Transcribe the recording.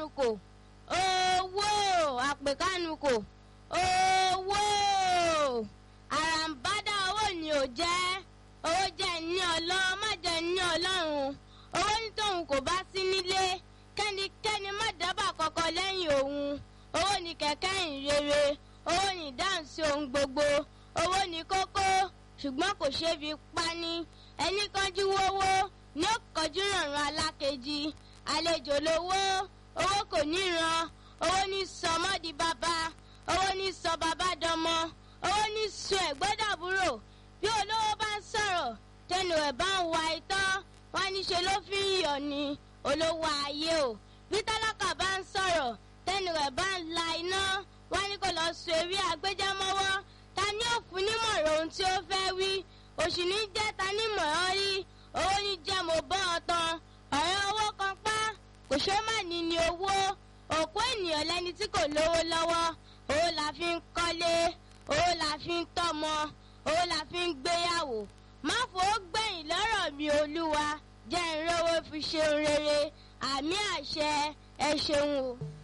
àpèkánukò owó àpèkánukò owó àràǹbádà owó ni ò jẹ́ owó jẹ́ ní ọlọ́run má jẹ́ ní ọlọ́run owó ní tóun kò bá sí nílé kẹ́nikẹ́ni má dábàá kọ́kọ́ lẹ́yìn òun owó ní kẹ̀kẹ́ ìrere owó ní dáhùn sí ohun gbogbo owó ní kókó ṣùgbọ́n kò ṣeé fi pani ẹni kánjú wówó ní ó kọjú rànran alákejì àlejò lówó owó kò níran owó ní sọmọ di bàbá owó ní sọ bàbá dọmọ owó ní sọ ẹ̀gbọ́dàbúrò bí olówó bá ń sọ̀rọ̀ tẹnu ẹ̀ bá ń wa itọ́ wọn níṣe ló fi ń yọ̀ ni olówó ayé o bí tálákà bá ń sọ̀rọ̀ tẹnu ẹ̀ bá ń la iná wọn ní kó lọ sọ eré agbẹjẹmọ́wọ́ ta ni ó fún nímọ̀ràn ohun tí ó fẹ́ wí òṣì ní jẹ́ ta nímọ̀ràn rí owó ní jẹ́ mo bọ́ ọ tán ọ̀rẹ́ owó kan pa kò ṣe má ní ní owó òkú ènìyàn lẹni tí kò lówó lọ́wọ́ owó la fi ń kọ́lé owó la fi ń tọ́mọ owó la fi ń gbéyàwó má fowó gbẹ̀yìn lọ́rọ̀ mi olúwa jẹ́ ìrówó fi ṣe rere àmì àṣẹ ẹ ṣeun o.